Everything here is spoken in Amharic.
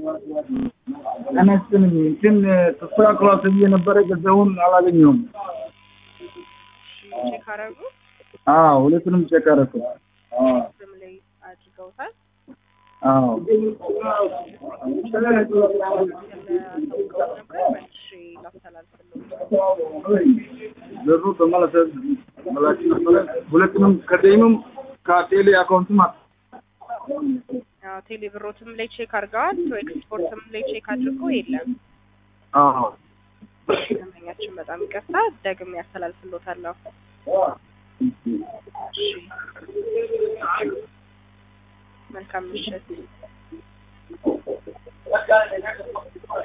ጤና ይስጥልኝ እንትን ተስተካክሏል ተብዬ ነበረ ገንዘቡን አላገኘሁም። እሺ ቼክ አደረጉ? አዎ ሁለቱንም ቼክ አደረኩ። ስም ላይ አድርገውታል? አዎ ያሳውቀው ነበር መልሼ ላስተላልፍልዎት። ብሩ ተመለሰ መላችሁ ነበረ ሁለቱንም ከደይኑም ከቴሌ አካውንትም አ- አዎ ቴሌ ብሮትም ላይ ቼክ አድርገዋል። ኤክስፖርትም ላይ ቼክ አድርጎ የለም። አዎ ደንበኛችን በጣም ይቅርታ፣ ደግሜ ያስተላልፍልዎታለሁ። እሺ መልካም ምሽት።